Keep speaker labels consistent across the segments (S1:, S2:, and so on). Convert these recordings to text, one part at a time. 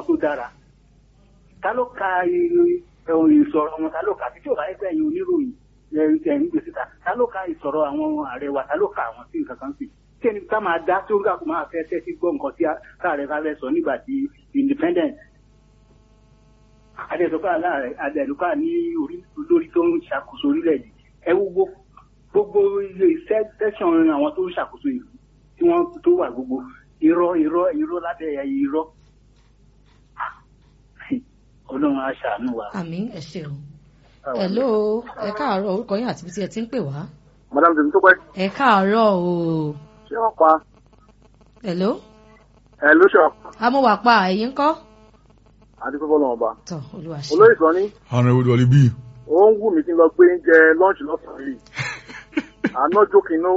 S1: wọn tó dára ta ló ka ẹ̀hún ìsọ̀rọ̀ wọn ta ló ka títí òbá ẹgbẹ́ yìí oníròyìn ẹ̀ ń gbèsè ta ta ló ka ìsọ̀rọ̀ àwọn ààrẹ wa ta ló ka àwọn sí nǹkan kan sí kí ẹni ká máa dá tó ń gà kó máa fẹ́ tẹ́tí gbọ́ nǹkan tí káàrẹ̀ ká fẹ́ sọ nígbà tí independent adẹ́sọ́kọ́ aláàrẹ̀ adẹ́lùkọ́ ní olórí tó ń ṣàkóso orílẹ̀-èdè ẹ wo gbogbo gbogbo ilé iṣẹ́ tẹ̀sán àwọn tó ń ṣàkóso ìlú tí wọ́n tó wà gbogbo irọ́ irọ́ irọ́ lábẹ́ irọ́ ọlọ́run á ṣàánú wa.
S2: àmín ẹ ṣeun hello ẹ káàárọ̀ orúkọ yín àti ibi tí ẹ ti ń pè wá.
S3: madam tèmi tó pẹ́.
S2: ẹ káàárọ̀ o.
S3: ṣé wọ́n pa.
S2: hello.
S3: hello ṣọ.
S2: amúwà pa ẹ̀yin ńkọ́.
S3: àdúgbò fọlọ́wọ́n ba.
S2: tọ olúwa ṣe.
S3: olóyè sọ ní.
S4: ọ̀nà ìwé wọlé bíi.
S3: ó ń wù mí kí n lọ gbé oúnjẹ lọ́ọ̀ṣì lọ́sàn-án yìí. àná jókòó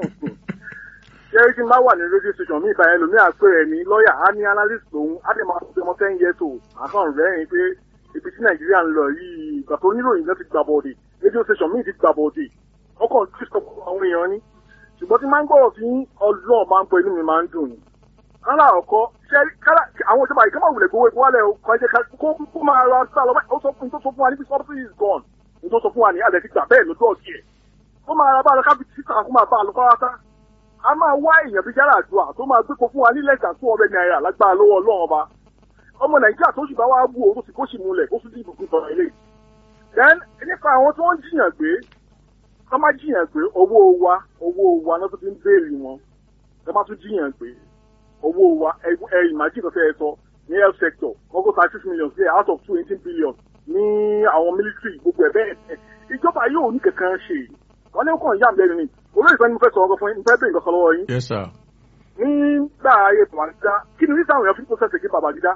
S3: ṣé tí n bá wà ní rédíò station mi ìbáyẹn lómi àpè rẹ ní lọ́ọ̀yà á ní analyst lòun á lè máa fi ọmọ ten years old àkàn rẹ́rìn pé ibi tí nàìjíríà ń lọ yìí ìgbà tó oníròyìn náà ti gbà bọ̀dì rédíò station mi ti gbà bọ̀dì ọkọ̀ tí sọ fún àwọn èèyàn ní ṣùgbọ́n tí máa ń gbọ́rọ̀ sí ọlọ́ọ̀ máa ń bọ inú mi máa ń dùn ní. kálá ọkọ ṣe kálá àwọn ìjọba ìkẹ́mọ̀ wulẹ̀ gbowó epo wálẹ̀ kan ṣe kó máa ra sá lọ ó sọ fún tó sọ fún wa ní subsidy is gone ní tó sọ fún wa ní alẹ́ ti gbà bẹ́ẹ̀ lójú ọ̀sì ẹ̀ ó máa ra bá a lọ kábíyèsí kó máa bá a lọ kọ́ra a máa wá èèyàn bíi yàrá àdúrà tó máa gbé ko fún wa ní lẹ́gà tó ọbẹ̀ náírà lágbára lọ́wọ́ ọlọ́run ọba ọmọ nàìjíríà tó sì bá wá bú o tó sì kó sì múlẹ̀ kó sì dìbò fún tọrọ ilé then nípa àwọn tó ń jiyàn gbé tó máa jiyàn gbé owó wa owó wa náà tó fi ń béèrè wọn tó máa tún jiyàn gbé owó wa ẹ imagine ọ̀sẹ̀ ẹ̀ sọ ní health sector wọ́n kó thirty six million sí out of two eighteen billion ní àwọn military gbogbo ẹ̀ bẹ́ẹ̀ ìjọba yóò ní kankan ṣe wọ́n ní kàn yá àmì lẹ́nu ni olóyè sọ ni mo fẹ́ sọ ọkọ fún yín mo fẹ́ bẹ̀rẹ̀ nǹkan kan lọ́wọ́ yín.
S4: yes sir.
S3: nígbà ayé babangida kí ni nígbà àwọn èèyàn fi process èké babangida.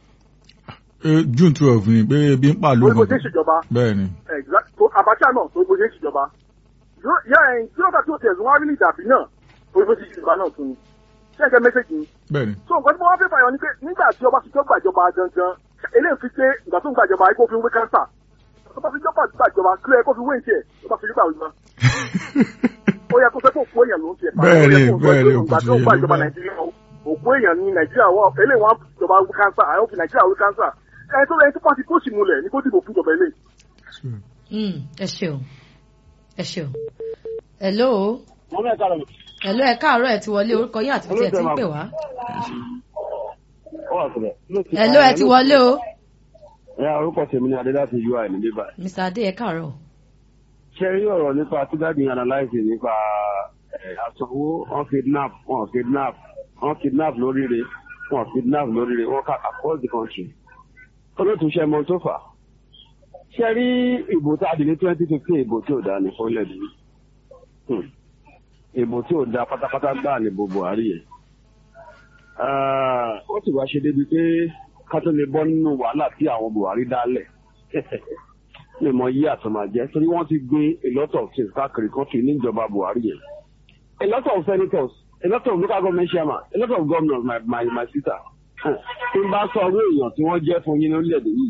S4: june twelve ni pé ebi ń pàlú
S3: orí bó ṣe ń ṣèjọba.
S4: bẹ́ẹ̀ ni.
S3: abacha náà orí bó ṣe ń ṣèjọba. yá ẹ̀yìn tí ó bá tí ó tẹ̀sán wá rí ní ìdàbí náà orí bó ṣe ń ṣèjọba náà tún ni. ṣé ẹ jẹ́ mẹ́sẹ̀gì ni.
S4: bẹ́ẹ̀ ni.
S3: so nǹkan tí mo wá fẹ́ fàyọ ni pé nígbà tí ọba ti jọ gbàjọba gangan eléyìí fi pé ìgbà tó ń gbàjọba ayé kó fi ń wé kánsà tó bá fi jọ gbàjọba kílẹ̀ kó fi wé ìṣe tó bá fi rí gbàjọba ó yẹ kó fẹ́ kó òkú èèyàn ló ń tiẹ̀
S4: bẹ́ẹ̀ ni bẹ́ẹ̀ ni
S3: òkú tó gba ìjọba nàìjíríà òkú èèyàn ní nàìjíríà wọ eléyìí wọn ìjọba wí kánsà àwọn fi nàìjíríà wí kánsà ẹni tó lẹ́yìn tó pàṣẹ kó sì múlẹ̀ ní kó dìbò fún ìjọba ilé.
S2: ẹ ṣeun ẹ ṣeun hello
S5: wọ́n mẹ́ ká lọ.
S2: hello ẹ káàárọ̀ ẹ ti wọlé orúkọ yín àti tí ẹ ti ń pè wá. hello ẹ ti wọlé o.
S5: ẹ orúkọ tèmi ni adé láti ui ní bíbá.
S2: mr adé ẹ káàárọ̀
S5: ṣe rí ọ̀rọ̀ nípa tí dáàdi analyze nípa àsanwó wọn kidnap wọn kidnap wọn kidnap lóríire wọn kidnap lóríire wọn kà across the country. olóòtú ṣe mọ tó fà. ṣe rí ìbò tá a dì ní twenty fifteen ìbò tí ò dáa ní fọ́lẹ̀ bí. ìbò tí ò dáa pátápátá gbáà ní bo buhari yẹn. ó sì wá ṣe débi pé ká tó lè bọ́ nínú wàhálà tí àwọn buhari dálẹ̀ lè mọ yí àtọmọjẹ torí wọn ti gbé a lot of things káàkiri country níjọba buhari yẹn a lot of senators a lot of local government chairman a lot of governors my my my sister tí n bá sọ ọdún èèyàn tí wọ́n jẹ́ fún yín ní orílẹ̀-èdè yìí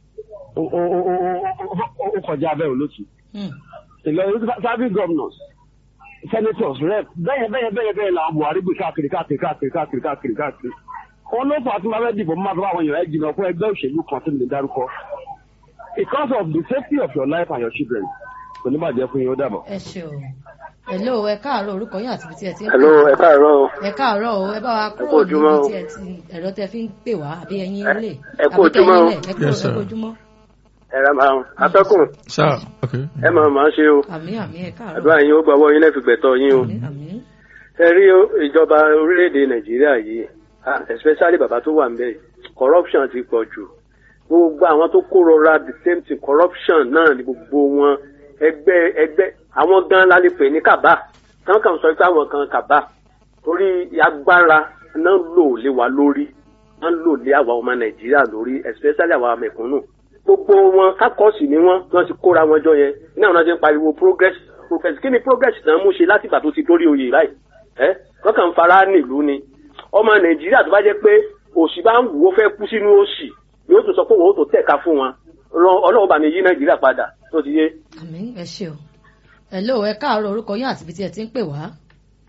S5: ó kọjá abẹ́ olóṣù ìlọrin serving governors senators rep bẹ́ẹ̀ bẹ́ẹ̀ bẹ́ẹ̀ bẹ́ẹ̀ làwọn buhari gbé káàkiri káàkiri káàkiri káàkiri káàkiri káàkiri wọn ló fà á tí wọn bá dìbò mọ́ àtàwọn èèyàn ẹ̀ jìnnà fún ẹgbẹ́ òṣèlú kan tí mi lè dárúkọ because of the safety of your life and your children kò ní bàjẹ́ fún yín ó dàbọ̀.
S2: ẹ ṣeun hello ẹ káàárọ̀ orúkọ yín àti ibi tí ẹ ti ń pè
S6: hello ẹ káàárọ̀ o.
S2: ẹ káàárọ̀ o ẹ bá wa
S6: kú
S2: kúrò
S6: ojúmọ́
S2: níbi
S6: o.
S2: tí ẹ ti ẹ̀rọ tẹ fi ń pè wá àbí ẹyin ilé
S6: ẹ kú ojúmọ́ o.
S2: ẹ kú
S4: Yes, sir.
S2: ẹ kú ojúmọ́
S6: ẹ ra máa atọ́kùn
S4: sir ok.
S6: ẹ máa máa ṣe o
S2: àmì àmì ẹ káàárọ̀
S6: àdúrà yín ó gbọ́wọ́ yín lẹ́fi gbẹ̀tọ́ yín o.
S2: àmì àmì
S6: ẹ rí ìjọba orílẹ̀-èdè nàìjíríà yìí ah, especially bàbá tó wà ń bẹ̀ corruption ti pọ̀ jù gbogbo àwọn tó kó rọra the same thing corruption náà ni gbogbo wọn ẹgbẹ́ ẹgbẹ́ àwọn gan la lè pè ní kàbá kàn kàn sọ pé àwọn kan kàbá torí agbára náà lò lé wa lórí náà lò lé àwa ọmọ nàìjíríà lórí especially àwa mẹ̀kúnnù gbogbo wọn kákọ́ọ̀sì ni wọ́n wọ́n ti kóra wọn jọ yẹn ní àwọn náà ti ń pariwo progress progress kí ni progress náà mú ṣe láti ìgbà tó ti dórí oyè báyìí ẹ wọ́n kàn ń fara nílùú ni ọmọ nàìjíríà tó bá jẹ́ pé òṣì bá ń wù ó fẹ́ kú sínú òṣì yóò tún sọ pé òun ó tó tẹ̀ka fún wọn Ọlọ́run- ọlọ́run bá mi yí nàìjíríà padà tó ti yé.
S2: àmì ẹ ṣe o hello ẹ káàárọ̀ orúkọ yín àti ibi tí ẹ ti ń pè wá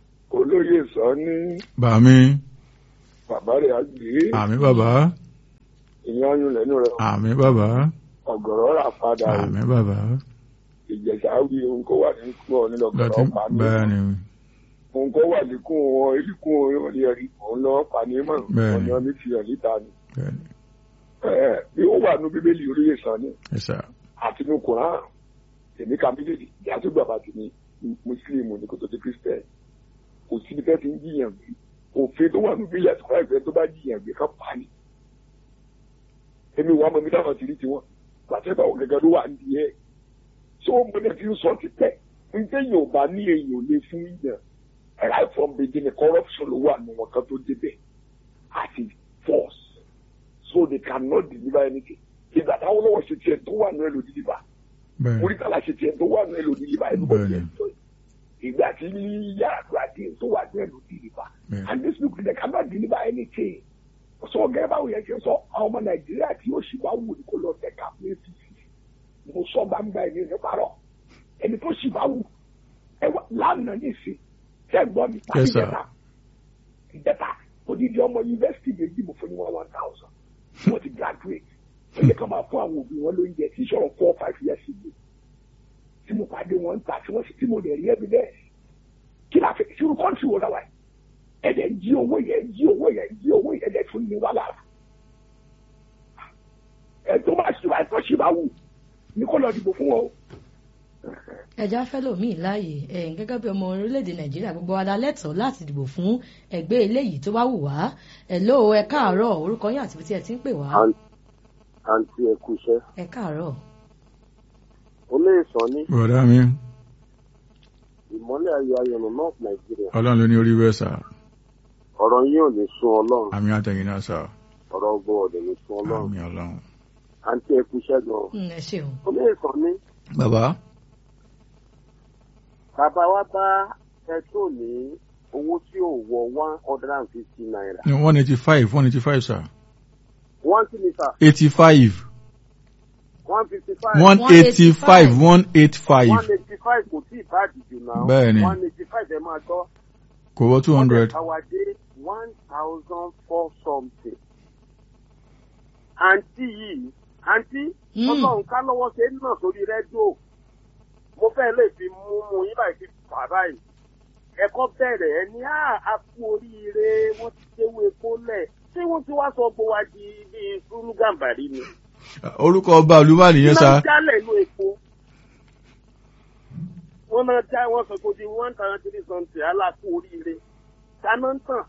S7: olóyè sọ ní
S4: bàmí
S7: bàbá rẹ̀ àgbè
S4: àmì bàbá
S7: ìyẹn ọyún lẹ́nu rẹ̀
S4: àmì bàbá
S7: ọ̀gọ̀rọ̀ rà padà o.
S4: àmì bàbá
S7: ìjẹ̀sà wí ohun kó wà ní kú ọ nínú
S4: lọtí
S7: ọ̀gọ̀rọ̀ pa ní
S4: bẹ́ẹ̀ ni
S7: ohun kó wà ní kú wọn eríkún orí ẹ̀rí òun lọ pa ní mọ̀
S4: Bẹ́ẹ̀ni.
S7: ọ̀nà mi fi hàn níta ni.
S4: bẹ́ẹ̀ ni
S7: Ẹ̀, bí ó wà ní bíbélì orílẹ̀ sàn ni
S4: ẹ̀sà
S7: àti ní kùrán èmi ka méjèèjì ìyá tó gbà bá ti ní mùsùlùmí ní kò tó ti kírísítẹ̀ kò sí ní fẹ́ ti ń jiyàn gbé òfin tó wà ní bíbélì àti kùrán ìfẹ́ tó bá jiyàn gbé ká pa ni. èmi wà mọ̀ mi dáhùn ti rí tiwọn pàṣẹpà ò gẹ́gẹ́ ló wà ní ẹ̀ so mo ní fi ń sọ ti pẹ́ ǹjẹ́ yóò bá ní èèyàn ò lè fún yàn right from beginning corruption ló wà nù wọn kan tó débẹ̀ àti force so they cannot deliver anything ìgbà táwọn lọ́wọ́ ṣe tiẹ̀ tó wà nù ẹ̀ ló deliver
S4: bẹ́ẹ̀ ni
S7: oríkàlà ṣe tiẹ̀ tó wà nù ẹ̀ ló deliver ẹ̀ ló bọ̀ tiẹ̀ tó ìgbà tí yíyá àgbàdì tó wà nù ẹ̀ ló deliver
S4: bẹ́ẹ̀
S7: and these people they cannot deliver anything so gẹ́gẹ́ báwo yẹn ṣe sọ àwọn ọmọ nàìjíríà tí yóò ṣì bá wù ní kó lọ tẹ̀ka fún apc mo sọ gbangba ẹni ní parọ́ ẹni tó ṣì bá wù ẹ wá lánàá ní ìsìn tẹ́ gbọ́ mi tàbí
S4: Yes, sir.
S7: ìjẹta ìjẹta odidi ọmọ yunifásitì méjì mo fún ní one one thousand wọ́n ti graduate ó yẹ kí wọ́n máa fún àwọn òbí wọn lóúnjẹ tí sọ̀rọ̀ four five years ago tí mo pàdé wọn ń ta tí wọ́n sì tí mo lè rí evidence kí la fẹ́ sínú kọ́ńtì wo náà wáyé ẹ̀dẹ̀ ń jí owó yẹn ń jí owó yẹn ń jí owó yẹn ẹ̀dẹ̀ tún ní wá lára ẹ̀ tó bá ṣì wá ẹ̀ tó ṣì bá wù ní kó lọ dìbò fún wọn o.
S2: ẹja fẹlòmíì láàyè ẹ̀yin gẹ́gẹ́ bí ọmọ orílẹ̀-èdè nàìjíríà gbogbo wa la lẹ́tọ̀ọ́ láti dìbò fún ẹgbẹ́ eléyìí tó bá wù wá ẹ ló ẹ káàárọ̀ orúkọ yín àti ibi tí ẹ ti ń pè wá
S3: àǹtí ẹ kú iṣẹ́
S2: ẹ káàárọ̀
S3: olóyè sàn ní
S4: bọ̀dá mi
S3: ìmọ́lẹ̀ ayọ̀ ayọ̀nù north nàìjíríà
S4: ọlọ́run ló ní orí bẹ́ẹ̀ sà
S3: ọ̀rọ̀ yín ò ní sún ọlọ́run
S4: àmì àtẹ̀yìn náà sà
S3: ọ̀rọ̀ ọgbọ́n ọ̀dẹ̀ ní sún ọlọ́run
S4: àmì ọlọ́run.
S3: àǹtí ẹ kú iṣẹ́ gan
S2: Mm, ẹ ṣeun
S3: olóyè sàn ní
S4: bàbá
S3: bàbá wa bá pẹtrol ní owó tí ò wọ one hundred and fifty naira
S4: ní one eighty five one eighty five sà
S3: one kilometre
S4: eighty five
S3: one fifty five
S4: one eighty five one eight five
S3: one eighty five kò tí ì bá àdìjù náà
S4: Bẹ́ẹ̀ni.
S3: one eighty five ẹ máa gbọ́
S4: kò wọ́ two hundred
S3: àwàdé one thousand four something àǹtí yìí àǹtí
S2: Mm.
S3: ọlọ́run ká lọ́wọ́ ṣe ń nà sórí rédíò mo fẹ́ lè fi mú mú yín báyìí fi fà báyìí ẹ̀kọ́ bẹ̀rẹ̀ ẹ ní à á kú oríire wọ́n ti ṣéwé epo lẹ̀ ṣé wọ́n ti wá sọ gbọ́ wa di bíi fúlú gàmbàrí ni.
S4: orúkọ ọba olúmọ nìyẹn
S3: Iná
S4: sà
S3: jálẹ̀ inú epo. Wọ́n náà já wọ́n sọ pé di one thousand three something aláàkú oríire. Dáná ń tàn.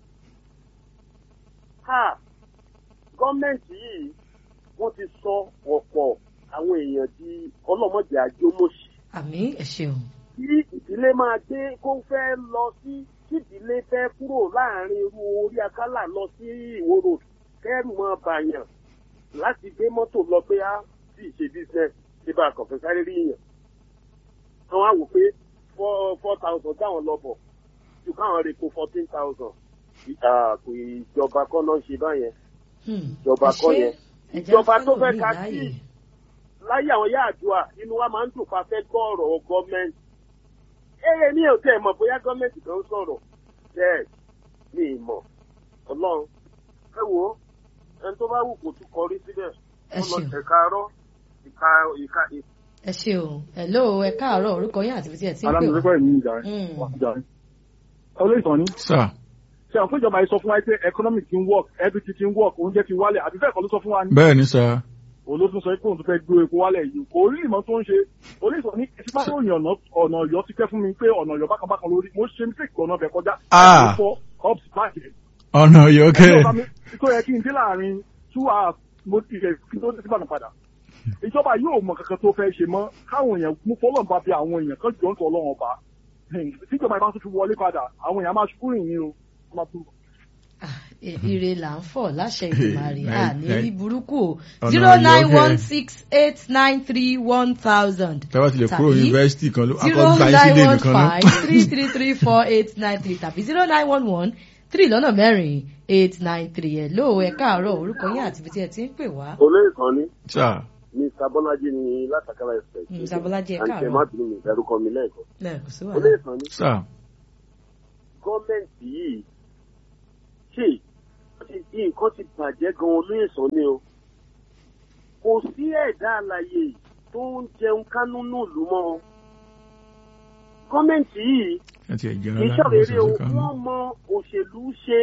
S3: Ha! Gọ́ọ̀mẹ̀ntì yìí wọ́n ti sọ ọ̀pọ̀ àwọn èèyàn di ọlọ́mọdé àjọmọ̀ṣì.
S2: àmì ẹ ṣeun
S3: Kí ìdílé máa gbé kó fẹ́ lọ sí kí ìdílé fẹ́ kúrò láàrin irú orí akálà lọ sí ìwó road kẹ́rù máa bàyàn láti gbé mọ́tò lọ pé á sì ṣe business ṣe bá a kàn fẹ́ sáré rí yàn. Wọ́n á wò pé four four thousand táwọn lọ bọ̀ ju káwọn rè kó fourteen thousand. Kò ìjọba kọ́ ló ń ṣe báyẹn.
S2: Hmm,
S3: Ìjọba
S2: ẹ
S3: kọ́
S2: ṣé.
S3: yẹn.
S2: Ẹja
S3: Ìjọba tó fẹ́
S2: fẹ́lòmíì
S3: ka
S2: láàyè.
S3: sí láyé àwọn yá àdúrà inú wa máa ń dùn pa fẹ́ gbọ́ ọ̀rọ̀ gọ́ọ̀mẹ̀ntì. Eré mi ò tẹ̀ mọ̀ bóyá gọ́ọ̀mẹ̀ntì kan ń sọ̀rọ̀. Bẹ́ẹ̀ mi ì mọ̀. Ọlọ́run ẹ wo ẹni tó bá wù kó tún kọrí síbẹ̀.
S2: ẹ
S3: Ó lọ
S2: ṣeun
S3: ẹ̀ka arọ́ ìka ìka
S2: ẹ ṣeun ẹ ló ẹ káàárọ̀ orúkọ yín àti ibi tí ẹ ti ń pè wá
S5: alámìlẹ́kọ̀ọ́ ẹ̀mí ìjà
S2: Mm.
S5: ìjà olóyè sàn ní
S4: sà
S5: ṣe àwọn fúnjọba yìí sọ fún wa pé economic ti ń work everything ti ń work oúnjẹ ti wálẹ̀ àti bẹ́ẹ̀ kọ́ ló sọ fún wa ní
S4: bẹ́ẹ̀ ni sà
S5: olóòtú sọ pé òun tó fẹ́ gbé epo wálẹ̀ yìí kò rí ìmọ̀ tó ń ṣe olóyè sọ ní tí bá ròyìn ọ̀nà ọ̀nà ọ̀yọ́ ti pẹ́ fún mi pé ọ̀nà ọ̀yọ́ bákan bákan lórí mo ṣe mistake ọ̀nà ọbẹ̀ kọjá
S4: Ah.
S5: fọ́ ups báyìí
S4: ọ̀nà yọkẹ́
S5: ẹjọ́ bá mi tó yẹ kí n dé láàrin two hours mo ti rẹ̀ kí n tó dé síbàdàn padà ìjọba yóò mọ kankan tó fẹ́ ṣe mọ́ káwọn èèyàn mú fọlọ́n bá bí àwọn èèyàn kan jọ ń tọ́ ọlọ́run ọba tíjọba ìbá tún fi wọlé padà àwọn èèyàn máa ṣubú rìn yín o wọ́n máa tún
S2: Ah, e- ire là ń fọ̀ láṣẹ ìgbìmọ̀rì
S4: Nai-
S2: à ní
S4: nai-
S2: rí burúkú o
S4: Ọ̀nà
S2: zero nine
S4: ìyókè.
S2: one six eight nine three one thousand
S4: tẹ́wọ́ ti lè kúrò
S2: Tàbí
S4: yunifásitì kan ló
S2: zero
S4: akọ́ gba ìsílẹ̀
S2: nine one
S4: nìkan náà
S2: five three three three four eight nine three tàbí zero nine one one three lọ́nà mẹ́rin eight nine three ẹ̀ ló ẹ káàárọ̀ orúkọ yín àti ibi tí ẹ ti ń pè wá.
S3: olóyè kan ní
S4: sà
S3: mr bọ́lájí ní látàkàrà ẹ̀sẹ̀.
S2: Mr. Bọ́lájí, ẹ
S3: àǹtí ẹ
S2: káàárọ̀.
S3: má bínú mi ìdárúkọ mi lẹ́ẹ̀kan.
S2: Ẹ, kò sí
S3: olóyè
S2: wàhálà.
S3: kan ní
S4: sà
S3: gọ́ọ̀mẹ̀ntì yìí ṣe wọ́n
S5: ti nǹkan ti bàjẹ́ gan olóyè sàn ni o kò sí ẹ̀dá àlàyé tó ń jẹun kánú nílùú mọ́ o gọ́ọ̀mẹ̀ntì yìí
S4: ẹ ti ẹ̀jẹ̀
S5: kì í
S4: rárá
S5: ṣàrèrè o
S4: ọ̀sẹ̀ kan
S5: wọ́n mọ òṣèlú ṣe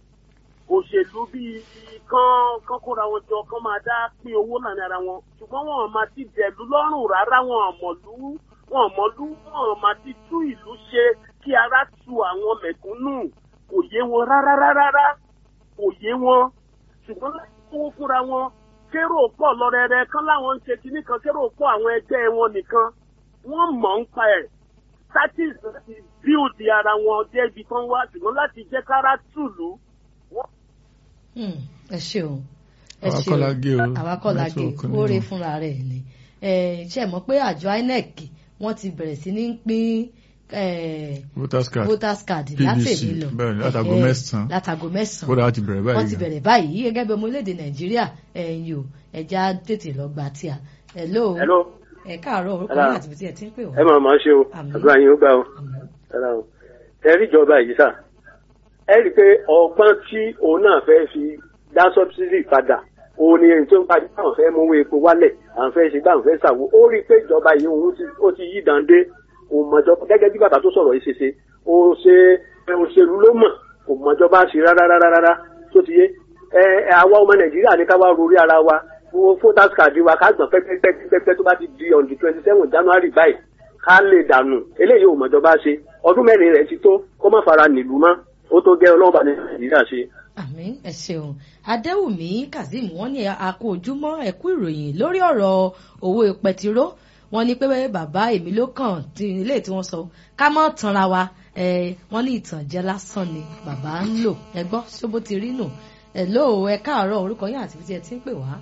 S5: òṣèlú bíi kán kán kóra wọn jọ kán máa dá pín owó láàrin ara wọn ṣùgbọ́n wọn máa ti dẹ̀lú lọ́rùn rárá wọn àmọ̀lú wọn àmọ̀lú wọn máa ti tú ìlú ṣe kí ara tu àwọn mẹ̀kúnnù kò yé wọn rárá rárá rárá kò yé wọn ṣùgbọ́n láti kówó fúnra wọn kérò pọ̀ lọ́rẹ́rẹ́ kán láwọn ń ṣe kinní kan kérò pọ̀ àwọn ẹgbẹ́ wọn nìkan wọ́n mọ̀ ń pa ẹ̀ status láti build ara wọn dé ibi tán wá ṣùgbọ́n láti jẹ́ kára tùlù wọ́n
S2: Hmm, ẹ ṣeun ẹ
S4: Àwa
S2: ṣeun
S4: kọ́ la gé o.
S2: àwa kọ́ la gé
S4: Network ni
S2: oore
S4: o.
S2: fúnra rẹ̀ ni ẹ ṣe mọ̀ pé àjọ INEC wọ́n ti bẹ̀rẹ̀ sí ní pín eh,
S4: voters card
S2: voters card
S4: PVC,
S2: látẹ̀lé lọ
S4: bẹ́ẹ̀ ni, látago
S2: Eh,
S4: mẹ́sàn-án.
S2: látago mẹ́sàn-án
S4: kódà wọ́n ti bẹ̀rẹ̀ báyìí
S2: wọ́n ti
S4: gan.
S2: bẹ̀rẹ̀ báyìí gẹ́gẹ́ bí ọmọ orílẹ̀-èdè nàìjíríà ẹ̀yìn o ẹja tètè lọ gbà tí a hello
S6: hello
S2: ẹ káàárọ̀ orúkọ
S6: Hello.
S2: yín àti ibi tí ẹ ti ń pè
S6: ẹ
S2: wá.
S6: máa máa ṣe o
S2: Àmín.
S6: àdúrà yín ó gbà o
S2: Àmín.
S6: Hello. ẹ rí ìjọba yìí sà ẹ rí i pé ọgbọ́n tí òun náà fẹ́ fi dá sọ́bsidì padà òun ni èyí tó ń parí àwọn fẹ́ mú owó epo wálẹ̀ àwọn fẹ́ ṣe gbà àwọn fẹ́ ṣàwó ó rí i pé ìjọba yìí òun ti- ó ti yí dande òun mọ̀jọba gẹ́gẹ́ bí bàbá tó sọ̀rọ̀ yìí ṣe ṣe ó ṣe ẹ, òṣèlú ló mọ̀ kò mọ̀jọba ṣe rárá rárá rárá tó ti yé ẹ ẹ, àwa ọmọ nàìjíríà ní ká wá rorí ara wa wo voters card wa ká gbọ̀n pẹ́pẹ́pẹ́pẹ́ tó bá ti di on the twenty seven january báyìí ká lè dànù eléyìí ò mọ̀jọba ṣe ọdún mẹ́rin rẹ̀ ti tó kó má fara nílùú mọ́ ó tó gẹ́ ọlọ́ọ̀bà ní nàìjíríà ṣe.
S2: àmín ẹ ṣeun adéwùmí kazeem wọ́n ní àkó ojúmọ́ ẹkú ìròyìn lórí ọ̀rọ̀ owó pẹtiró wọ́n ní pé bàbá èmi ló kàn tí ilé tí wọ́n sọ ká mọ tanra wa ẹ wọ́n ní ìtànjẹ lásán ni bàbá ń lò ẹ gbọ́ ṣóbó ti rí nù ẹ ló ẹ káàárọ̀ orúkọ yín àti ibi tí ẹ ti ń pè wá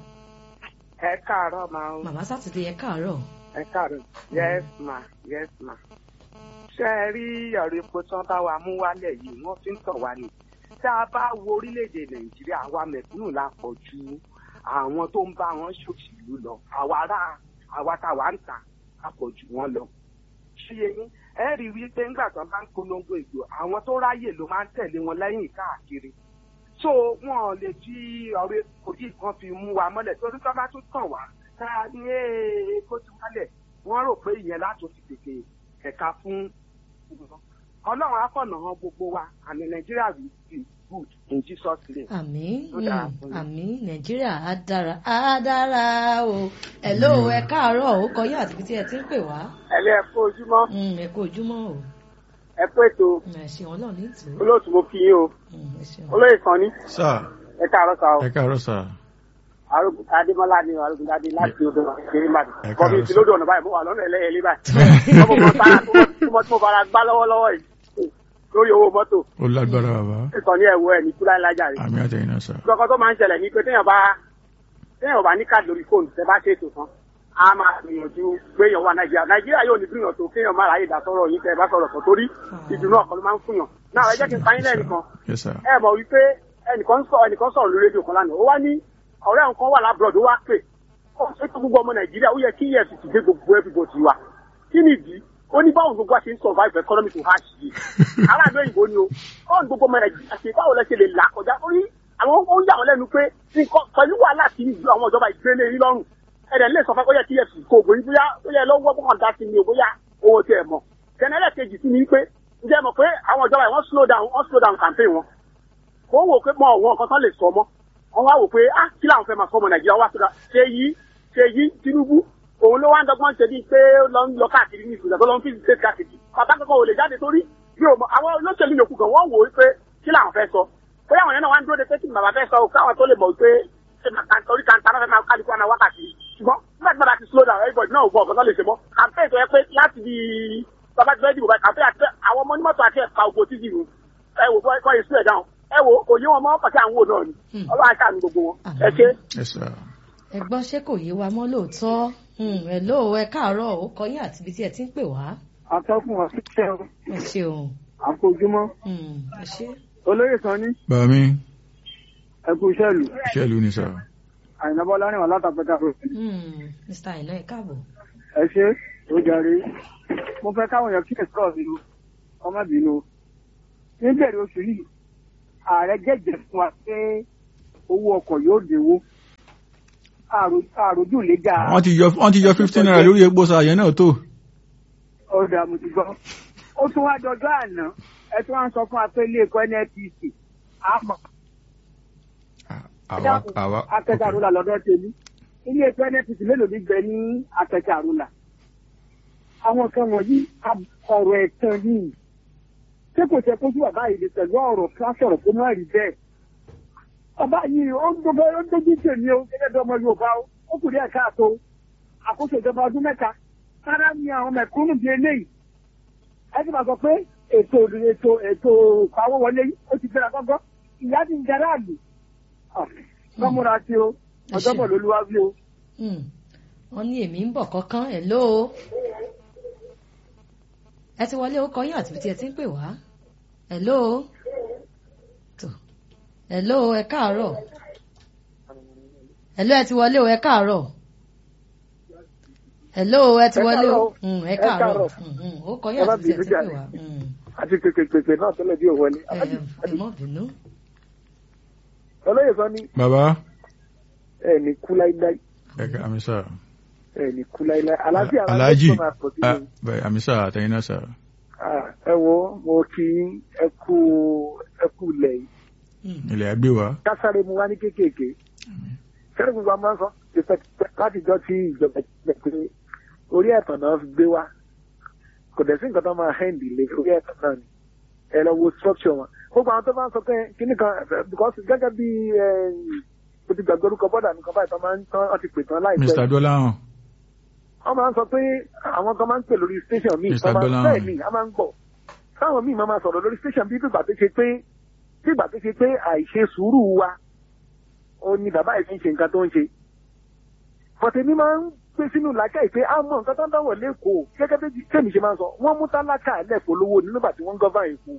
S8: ẹ káàárọ̀ máa ń
S2: màmá sátidé ẹ káàárọ̀
S8: ẹ káàárọ̀ yes ma yes ma. ṣé ẹ rí ọ̀rọ̀ epo tán bá wa mú wálẹ̀ yìí wọ́n fi ń tàn wá ni. tá a bá wo orílẹ̀-èdè nàìjíríà àwa mẹ̀kúnnù la pọ̀ ju àwọn tó ń bá wọn ṣòṣèlú lọ àwa ará àwa táwa ń tà a pọ̀ jù wọ́n lọ. ṣé yẹn ẹ rí i wípé ńgbà tán bá ń polongo ìgbò àwọn tó ráyè ló máa ń tẹ̀lé wọn lẹ́yìn káàkiri so wọn ò lè fi ọ̀rọ̀ epo yìí kan fi mú wa mọ́lẹ̀ torí tó bá tún tàn wá tá a ní epo ti wálẹ̀ wọ́n rò pé ìyẹn láti fi tètè ẹ̀ka fún ọlọ́run akọ̀nà hàn gbogbo wa àmì nàìjíríà will be good in jesus name.
S2: àmín
S8: Ó dára
S2: mm,
S8: fún yín.
S2: àmín nàìjíríà á dára á dára o ẹ ló ẹ káàárọ̀ orúkọ yín àti ibi tí ẹ ti ń pè wá
S8: ẹlẹ́ ẹ kú ojúmọ́
S2: Mm, ẹ kú ojúmọ́ o
S8: ẹ kú ètò
S2: Mm, ẹ ṣeun ọlọ́run ní ìtò
S8: olóòtú mo kí yín o
S2: Mm, ẹ ṣeun.
S8: olóyè kan ní
S4: sà
S8: ẹ káàárọ̀ sá o
S4: ẹ káàárọ̀ sà
S8: arógun adémọlá ni arógun adé láti odò kiri mbàdì
S4: Ẹ
S8: kọfí
S4: káàárọ̀
S8: ti
S4: sá.
S8: lódò ọ̀nà báyìí mo wà lọ́nà ẹlẹ́yẹlé báyìí ọmọ kan sára tó mọ tí mo fara gbá lọ́wọ́lọ́wọ́ yìí lórí owó mọ́tò
S4: ó lágbára bàbá
S8: ìkànnì ẹ̀wọ̀ ẹ̀ ní kúláì lájà rẹ̀
S4: àmì àtẹ̀yìn náà sà
S8: gbọ́kọ́ tó máa ń ṣẹlẹ̀ ní pé téèyàn bá téèyàn bá ní káàdì lórí fóònù tẹ bá ṣètò tán a máa gbìyànjú gbéyàn wá nàìjíríà nàìjíríà yóò ní gbìyànjú tó kéèyàn má ráyè dá sọ́rọ̀ yìí tẹ bá sọ̀rọ̀ kan torí ìdùnnú ọkàn ló máa ń fúnyàn náà ẹ jẹ́ kí n pa yín lẹ́nìkan
S4: yes sà
S8: ẹ mọ̀ wípé ẹnìkan sọ ẹnìkan sọ̀rọ̀ lórí rédíò kan lánàá ó wá ní ọ̀rẹ́ òun kan wà lábúrọ̀dù ó wá pè ó ṣe tó gbogbo ọmọ nàìjíríà ó yẹ kí efcc gbé gbogbo everybody wa kí ni ìdí ó ní báwo gbogbo wa ṣe ń survive economy to hash yìí aráàlú òyìnbó ni o báwo ni gbogbo ọmọ nàìjíríà ṣe báwo lẹ ṣe lè là kọjá torí àwọn ó ń yà wọn lẹ́nu pé nǹkan pẹ̀lú wàhálà tí ìlú àwọn ìjọba ìgbélé yín lọ́rùn ẹ̀rẹ̀ lè sọ fún ẹ ó yẹ kí efcc kó ògbóyin bóyá ó yẹ lọ́wọ́ bọ́kàn dá sí ni o bóyá owó tiẹ̀ mọ̀ kẹ́nẹ́lẹ̀ kejì sí ni pé ǹjẹ́ mọ̀ pé àwọn ìjọba yìí wọ́n slow down wọ́n slow down campaign wọn mo wò pé mọ àwọn nǹkan tán lè sọ mọ́ wọ́n wá wò pé ah kí làwọn fẹ́ máa sọ ọmọ nàìjíríà wá sọ́dọ̀ ṣe yí ṣe yí tinubu òun ló wá ń dọ́gbọ́n ṣe bíi pé ó lọ ń lọ káàkiri ní ìpínlẹ̀ tó lọ ń fi ṣe káàkiri bàbá kankan ò lè jáde torí bí o mọ àwọn olóṣèlú yòókù gan wọ́n wò ó pé kí làwọn fẹ́ sọ bóyá àwọn yẹn náà wá ń dúró de pé kí bàbá fẹ́ sọ o káwọn tó lè mọ̀ pé ṣe máa torí kàńtà náà fẹ́ máa kálukú àná wákàtí ṣùgbọ́n nígbà tí bàbá ti slow down everybody náà ò gbọ́ ọ̀gá tó lè ṣe mọ́ campaign tó yẹ pé láti di bàbá ti fẹ́ dìbò báyìí campaign àti àwọn ọmọ onímọ̀tò àti ẹ̀ka ògbó títì nù ẹ wò bọ́ ẹ̀kọ́ yìí slow down ẹ wò kò yé wọn mọ́ pàṣẹ àwọn wò náà ni
S2: Hmm.
S8: ọlọ́run àṣà gbogbo wọn ẹ ṣe.
S4: yes sà
S2: ẹ gbọ́ ṣé kò yé wa mọ́ lóòótọ́ Mm, ẹ ló ẹ káàárọ̀ orúkọ yín àti ibi tí ẹ ti ń pè wá
S8: atọ́kùn ọ̀síṣẹ́
S2: ẹ ṣeun
S8: àfojúmọ́
S2: Mm, ẹ ṣe
S8: olóyè kan ní
S4: bàbá mi
S8: ẹkú iṣẹ́ ìlú
S4: iṣẹ́ ìlú ni sà
S8: àyìnbó lárìn wà látàpẹ́tà
S2: Mm, mr aina ẹ káàbọ̀
S8: ẹ ṣe ó jàre mo fẹ́ káwọn èèyàn kíyè sọ̀rọ̀ mi o ọmọ bínú níbẹ̀rẹ̀ oṣù yìí
S9: ààrẹ jẹ́jẹ́ fún wa pé owó ọkọ̀ yóò dínwó Àrò- àròjù lè ga
S4: wọ́n ti yọ wọ́n ti yọ fifteen naira lórí epo sa yẹn náà tó.
S9: ọ̀dà mo ti gbọ́. ó tún wá dọjọ́ àná ẹ tún wá ń sọ fún wa pé ilé ẹ̀kọ́ nnpc àmọ́
S4: àwa àwa
S9: akẹ́kẹ́ àrùlà lọ́dọ̀ tèmi ilé ẹ̀kọ́ nnpc mélòó ní gbẹ ní akẹ́kẹ́ àrùlà. àwọn kan wọ̀nyí ab- ọ̀rọ̀ ẹ̀tàn yìí ṣé kò tẹ kójú bàbá yìí lè pẹ̀lú ọ̀rọ̀ kíláṣọ̀rọ̀ kó má rí bẹ́ẹ̀. bàbá yìí ó ń gbogbo ó ń dojú tèmi o gẹ́gẹ́ bí ọmọ yorùbá o ó kù díẹ̀ káàtó àkóso ìjọba ọdún mẹ́ta sára ni àwọn mẹ̀kúnnù bíi eléyìí ẹ ti máa sọ pé ètò ètò ètò ìpawówọlé ó ti gbéra gọ́gọ́ ìyá ti ń jẹ aráàlú lọ́múra sí o ọjọ́bọ̀ lolúwa bí o.
S2: Hmm. wọ́n ní èmi ń bọ̀ kọ́kán ẹ̀ ló ẹ ti wọlé ó kọyìn àti tí ẹ ti ń pè wá ẹ̀ ló tó ẹ̀ ló ẹ káàárọ̀ ẹ̀ ló ẹ ti wọlé o ẹ káàárọ̀ ẹ̀ ló ẹ ti
S9: Ẹ
S2: wọlé o
S9: káàárọ̀.
S2: Hmm, ẹ
S9: Ẹ
S2: káàárọ̀
S9: káàárọ̀.
S2: Hmm, hmm. ó kọyìn
S9: Ẹ má
S2: àti tí ẹ ti ń
S9: bínú
S2: pè
S9: jàre.
S2: wá Hmm.
S9: àti pèpèpèpè náà tẹ́lẹ̀ bí òwò ni.
S2: ẹ ẹ mọ̀ bínú.
S9: olóyè sọ ní
S4: bàbá
S9: ẹ ní kú láíláí
S4: ẹ ká àmì sà
S9: ẹ ní kú láíláí aláàfíà àwọn
S4: aláàjì
S9: ẹgbẹ́ máa pọ̀ sí
S4: ah,
S9: i.
S4: bẹ́ẹ̀, àmì sà àtẹ̀yìn náà sà.
S9: Ah, ẹ wo mo kí yín, ẹ kú ẹ kú ilẹ̀ yìí
S2: Hmm.
S4: ilẹ̀ àgbé wa.
S9: kásáré mu wá ní kéékèèké sẹ́ni gbogbo àwọn máa ń sọ ìfẹ́ láti jọ tí ìjọba ìpínlẹ̀ pé orí ẹ̀tàn náà fi gbé wá kò dẹ̀ sí nǹkan tó máa hẹ́ǹdì lé orí ẹ̀tàn náà ni ẹ lọ wo structure wọn gbogbo àwọn tó máa ń sọ pé kíní kan eh, because gẹ́gẹ́ bí eh, mo ti gbàgbé orúkọ bọ́dà nìkan báyìí tó máa ń tán wọ́n ti pè tán láìpẹ́
S4: mr dọ́láhàn
S9: wọ́n máa ń sọ pé àwọn kan máa ń pè lórí station míì
S4: Mr.
S9: wọ́n máa ń
S4: Gbọ́láhàn.
S9: bẹ́ẹ̀ ni a máa ń gbọ́ táwọn míì máa máa sọ̀rọ̀ lórí station bí ìgbà tó ṣe pé bí ìgbà tó ṣe pé àìṣe sùúrù wa ó ní bàbá yìí fi ń ṣe nǹkan tó ń ṣe fọ̀tẹ̀mí máa ń gbé sínú làákàyè pé a mọ nǹkan tó ń dáwọ̀ lẹ́kọ̀ọ́ gẹ́gẹ́ bí tèmi ṣe máa ń sọ wọ́n mú tálákà lẹ́kọ̀ọ́ lówó ní nígbà tí wọ́n ń gọ́fà èkó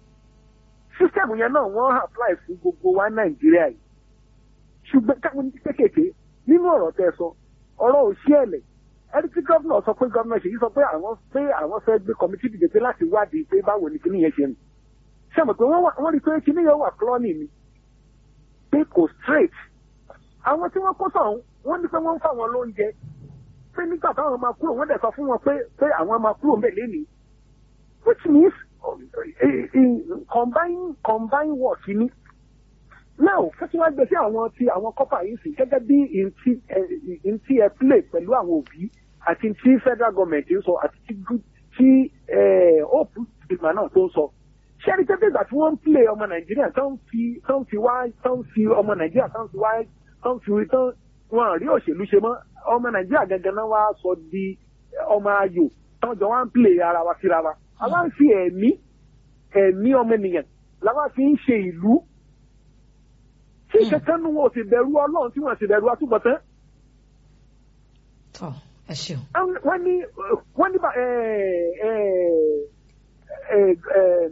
S9: sísẹ́mù yẹn náà wọ́n apply fún gbogbo wa nàìjíríà yìí ṣùgbọ́n káwọn ní kékèké nínú ọ̀rọ̀ tẹ́ sọ ọ̀rọ̀ òṣìẹ̀lẹ̀ ẹni tí gómìnà sọ pé gómìnà ṣèyí sọ pé àwọn pé àwọn fẹ́ gbé kọmitì dìde pé láti wádìí pé báwo ni kíní yẹn ṣe rìn ṣé mo pé wọ́n wà- wọ́n rí i pé kíní yẹn wà klọ́ọ̀nì ni pé kò straight àwọn tí wọ́n kó sọ̀hún wọ́n ní pé wọ́n ń fáwọn lóúnjẹ pé nígbà táwọn máa kúrò wọ́n dẹ̀ sọ fún wọn pé pé àwọn máa kúrò mbẹ̀ lénìí which means uh, uh, combine combine work ni now fẹ́sí wá gbé sí àwọn ti àwọn kọ́pà yìí sí gẹ́gẹ́ bí ntí ẹ ntí ẹ play pẹ̀lú àwọn òbí àti ntí federal government ń sọ àti tí gú- tí ẹ hope ìgbà náà tó ń sọ ṣẹ́ni tẹ́tẹ́ ìgbà tí wọ́n ń play ọmọ nàìjíríà tó ń fi tó ń fi wá tó ń fi ọmọ nàìjíríà tó ń fi wá tó ń fi tó wọn rí òṣèlú ṣe mọ́ ọmọ nàìjíríà gangan náà wá sọ di ọmọ ayò tó ń jọ wá ń play ara wa síra wa àwa ń fi ẹ̀mí ẹ̀mí ọmọ ènìyàn làwa fi ń ṣe ìlú tí kẹkẹ nu wọn ò sì bẹ̀rù Ọlọ́run tí wọn sì bẹ̀rù àtúbọ̀tán
S2: tọ́ ẹ ṣeun.
S9: wọ́n ní wọ́n ní bá ẹ ẹ ẹ ẹ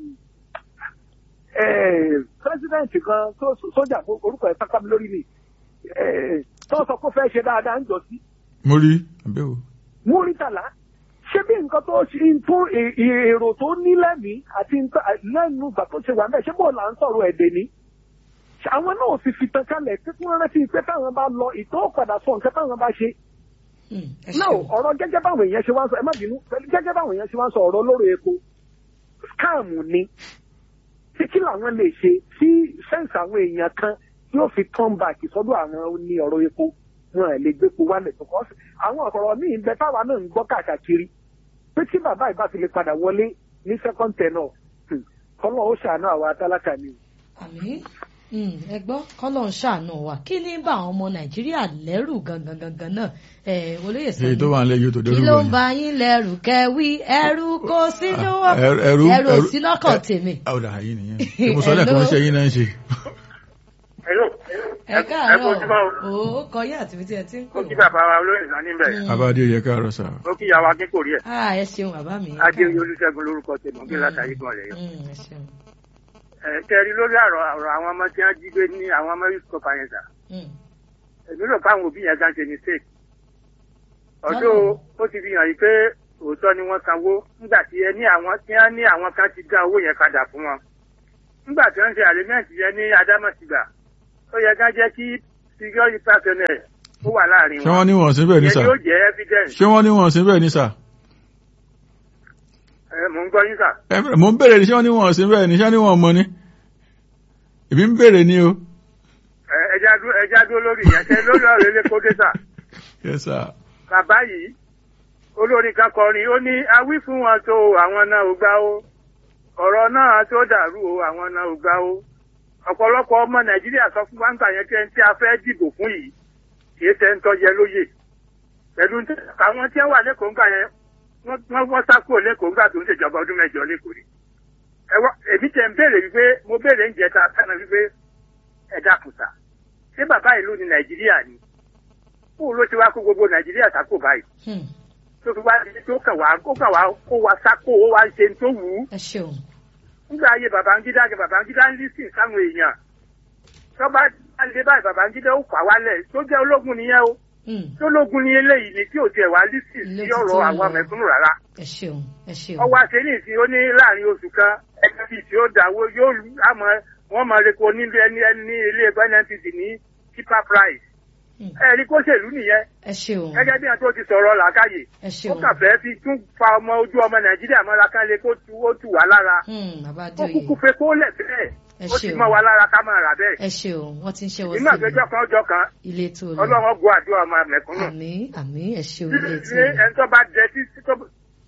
S9: ẹ president kan tó sójà orúkọ ẹ̀ sáká mi lórí mi ẹ tó sọ pé ó fẹ́ ṣe dáadáa ń jọ sí
S4: mo rí àbẹ̀wò.
S9: múrítàlá ṣé bí nǹkan tó ṣe ń tún è- è- èrò tó ní lẹ́mìí àti nǹkan- lẹ́nu ìgbà tó ṣe wà mẹ́ ṣé bó là ń sọ̀rọ̀ ẹ̀dẹ̀ ni àwọn náà sì fi tàn kalẹ̀ tí wọ́n rántí pé táwọn bá lọ ìtọ́ padà sọ nǹkan táwọn bá ṣe
S2: Hmm, ẹ
S9: náà
S2: ṣeun.
S9: ọ̀rọ̀ gẹ́gẹ́ báwọn èèyàn ṣe wá ń sọ ẹ má bínú pẹ̀lú gẹ́gẹ́ báwọn èèyàn ṣe wá ń sọ ọ̀rọ̀ lórí epo scam ni tí kí làwọn lè ṣe tí sẹ́ǹsì àwọn èèyàn kan yóò fi turn back sọ́dọ̀ àwọn ní ọ̀rọ̀ epo wọn ẹ̀ lè gbépo wálẹ̀ because àwọn ọ̀rọ̀ míì ń bẹ táwa náà ń gbọ́ káàkiri pé tí bàbá ìbá fi lè padà wọlé ní second tenor hmm, kọ́lọ́ ó ṣàánú àwa tálákà ni.
S2: àmì ẹ gbọ́ kọ́lọ̀ ń ṣàánú wa kí ní bá àwọn ọmọ nàìjíríà lẹ́rù gangan gangan náà ẹ olóyè
S4: èyí tó wà nílẹ̀ yóò tó
S2: kí
S4: dẹ́rù
S2: ló ń
S4: bọ̀
S2: ba yín lẹ́rù kẹwí ẹrù kò sínú
S4: Ah, ẹrù- ẹrù-
S2: ẹrù
S4: ẹrù-
S2: sí lọ́kàn
S4: ẹ-
S2: tèmi.
S4: ọ̀dà yìí nìyẹn tí mo sọ lẹ́ẹ̀kan iṣẹ́ yín náà ń ṣe.
S2: ẹ káàárọ̀ o kọ yín àti tí ẹ ti ń pè
S10: ó kí bàbá wa olóyè sàn níbẹ̀
S4: abáde yẹ káàárọ̀ sà.
S10: ó kí yàwá akẹ́kọ̀ọ́ rí ẹ̀
S2: ah ẹ ṣeun bàbá mi. ẹ
S10: adéoyè
S2: káàárọ̀.
S10: olùṣègùn lórúkọ tèmi kí látàrí gan rẹ̀ yọ.
S2: Hmm, ẹ ṣeun.
S10: ẹ tẹ́rí lórí àrọ̀ ọ̀rọ̀ àwọn ọmọ tí wọ́n jí gbé ní àwọn ọmọ yusuf kọfà yẹn sà
S2: Hmm,
S10: èmi rò káwọn òbí yẹn gan ṣe mistake ọdún ó ti fi hàn yìí pé òótọ́ ni wọ́n sanwó nígbà tí ẹ ní àwọn tí wọ́n ní àwọn kan ti dá owó yẹn padà fún wọn nígbà tí wọ́n ń ṣe àlẹ́mẹ́ǹtì yẹn ní adámọ̀sígbà ó yẹ ká jẹ́ kí security personnel ó wà láàrin
S4: ṣé wọ́n ní wọ́n sí bẹ́ẹ̀ ní
S10: ìyẹn
S4: sà
S10: yóò jẹ́ evidence
S4: ṣé wọ́n ní wọ́n sí bẹ́ẹ̀ ní sà
S10: ẹ mò ń gbọ́ yín sà.
S4: Ẹ, mò ń béèrè ní ṣé wọ́n ní wọ́n sí bẹ́ẹ̀ ní ṣé wọ́n ní wọ́n mọ ní èmi ń béèrè ní o
S10: Ẹ- ẹja dúró ẹja dúró lórí ìyẹn ṣe lórí ọ̀rọ̀ ilé kódé sà.
S4: yes sir
S10: bàbá yìí olórin kan kọrin ó ní awí fún wọn tó o, àwọn náà ò gbà ó ọ̀rọ̀ náà tó dàrú o àwọn náà ò gbà ó ọ̀pọ̀lọpọ̀ ọmọ nàìjíríà sọ fún wa ń gbà yẹn kí ẹni tí a fẹ́ dìbò fún yìí kì í ṣe ń tọ́jẹ lóye pẹ̀lú ní àwọn tí wọ́n wà lẹ́kọ̀ọ́ ńgbà yẹn wọ́n wọ́n wọ́n sá kúrò lẹ́kọ̀ọ́ ńgbà tó ń ṣèjọba ọdún mẹ́jọ lẹ́kọ̀ọ́ rí ẹ wá èmi tẹ̀ ń béèrè wípé mo béèrè ń jẹta sánà wípé ẹ dákun sà ṣé bàbá ìlú ni nàìjíríà ni kó ló ti wá kó gbogbo nàìjíríà sákò báyìí
S2: Hmm.
S10: tó fi wá di tó kàn wá kó kàn wá kó wá sákò ó wá ń ṣe tó wù ú
S2: ẹ ṣeun
S10: nígbà ayé babangida ni babangida ń lísìn sáwọn èèyàn tó bá lè báyìí babangida ó fà wálẹ̀ tó jẹ́ ológun nìyẹn o
S2: Hmm.
S10: tó lógun ní eléyìí ni tí ò tiẹ̀ wá lísìn sí
S2: Lótìtọ́
S10: ọ̀rọ̀ àwọn
S2: lọ.
S10: mẹ̀kúnnù rárá
S2: ẹ ṣeun ẹ ṣeun
S10: ọwọ́ àṣẹyìn sí ó ní láàrin oṣù kan ẹgbẹ́ bíi tí ó dáwó yóò lù àmọ́ wọ́n máa repo nílé ẹni ẹni ní ilé ẹgbẹ́ nnpc ní cheaper price
S2: Hmm.
S10: ẹ̀rí kó ṣèlú nìyẹn
S2: ẹ ṣeun
S10: gẹ́gẹ́ bí wọn tó ti sọ̀rọ̀ làákàyè
S2: ẹ
S10: ó
S2: ṣeun
S10: kàn fẹ́ fi tún fa ọmọ ojú ọmọ nàìjíríà mọ́ra ká lè kó tu ó tù wá lára
S2: Hmm, bàbá
S10: ó
S2: adéoyè
S10: kúkú fẹ́ kó lẹ̀ bẹ́ẹ̀
S2: ẹ
S10: ó ti
S2: ṣeun
S10: mọ́ wa lára ká máa rà bẹ́ẹ̀
S2: ẹ ṣeun wọ́n ti ń ṣe wọ́n
S10: nígbà
S2: sí
S10: péjọ kan ọjọ́ kan
S2: ilé tó lọ
S10: ọlọ́run gbọ́ àdúrà ọmọ mẹ̀kúnnù
S2: àmì àmì ẹ ṣeun ilé tó
S10: ṣé
S2: lọ
S10: ẹni tó bá jẹ títí tó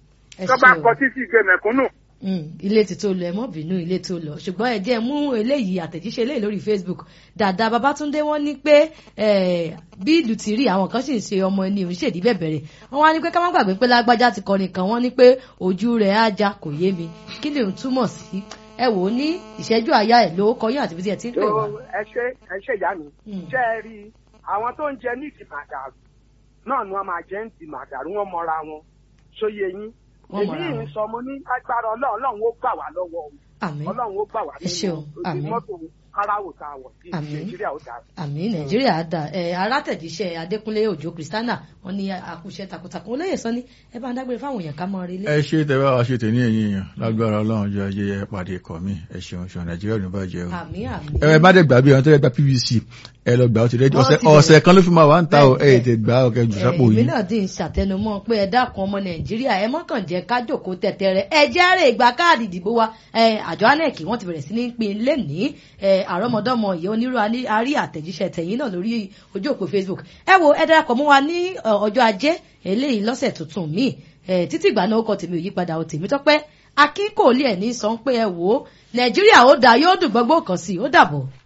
S2: ẹ
S10: tó bá
S2: ṣeun.
S10: kọ títí gbé mẹ̀kúnnù
S2: Mm, ilé ti tó lọ ẹ mọ bínú ilé tó lọ ṣùgbọ́n ẹ jẹ́ mú eléyìí àtẹ̀jíṣẹ́ eléyìí lórí Facebook dàda Babátúndé wọ́n ní pé eh, bí ìlú ti rí àwọn kan sì ń ṣe ọmọ ẹni òun ṣèdí bẹ̀bẹ̀rẹ̀ wọ́n wá ní pé ká má gbàgbé pé lágbájá ti kọrin kan wọ́n ní pé ojú rẹ̀ á já kò yé mi kí ni òun túmọ̀ sí ẹ wò ó ní ìṣẹ́jú àyà ẹ̀ ló kọyún àti bí ẹ ti ń pè wá.
S11: tó ẹ ṣe ẹ ṣe ìyá mi
S2: Mm.
S11: ṣe é rí i àwọn tó ń jẹ ní ìdì màdàrú náà ni wọn máa jẹ ń di màdàrú wọn mọra wọn ṣóye yín
S2: Wọ́n mọra
S11: èmi
S2: wọn.
S11: ń sọ mo ní agbára ọlọ́run ọlọ́run ó gbà wá lọ́wọ́ o
S2: àmín
S11: ọlọ́run ó gbà wá
S2: Ẹ ṣeun,
S11: nínú
S2: àmín.
S11: ojú mọ́tò káráwò tá a wọ̀ sí
S2: Àmín.
S11: nàìjíríà ó dáa.
S2: àmì nàìjíríà á dà ẹ arátẹ̀jíṣẹ́ adékúnlé òjò kristiana wọ́n ní àkúṣe takuntakun olóyè sọ ní ẹ bá ń dágbére fáwọn èèyàn ká mọ relé.
S4: ẹ ṣe tẹ bá wa ṣe tẹ ní ẹ̀yìn èèyàn lágbára Ọlọ́run jẹ ajé ẹ pàdé ikọ̀ mi ẹ ṣeun ṣeun Nàìjíríà ò ní bàjẹ́ o.
S2: àmì àmì.
S4: ẹ má dẹ̀ gbàgbé àwọn tó yẹ gba PVC ẹ lọ gbà ó ti rẹ
S2: Wọ́n
S4: ọ̀sẹ̀
S2: ti bẹ̀rẹ̀.
S4: ọ̀sẹ̀ kan ló fi máa wà ń ta o ẹ
S2: Bẹ́ẹ̀,
S4: tẹ gbà ọkẹ jù sápò
S2: èmi
S4: yìí.
S2: náà dín ṣàtẹnumọ́ pé ẹ dákun ọmọ nàìjíríà ẹ mọ́kàn jẹ́ kájòkó tẹ̀tẹ̀rẹ̀ ẹ jẹ́rìí ìgbà káàdì ìdìbò wa ẹ àjọ anec wọ́n ti bẹ̀rẹ̀ sí ní pín lẹ́nìí ẹ àrọ́mọdọ́mọ ìyẹn onírú aní- arí àtẹ̀jíṣẹ́ tẹ̀yìn náà lórí ojú òpó facebook ẹ wo ẹ darapọ̀ mọ́ wa ní ọ, ọjọ́ ajé eléyìí lọ́sẹ̀ tuntun míì ẹ títí ìgbà náà ó kọ tèmi ò yípadà ò tèmi tọ́pẹ́ akínkòólì ẹ̀ ní sọ pé ẹ wò ó nàìjíríà ó dáa yóò dùn gbọ́gbó kan sí i ó dàbọ̀.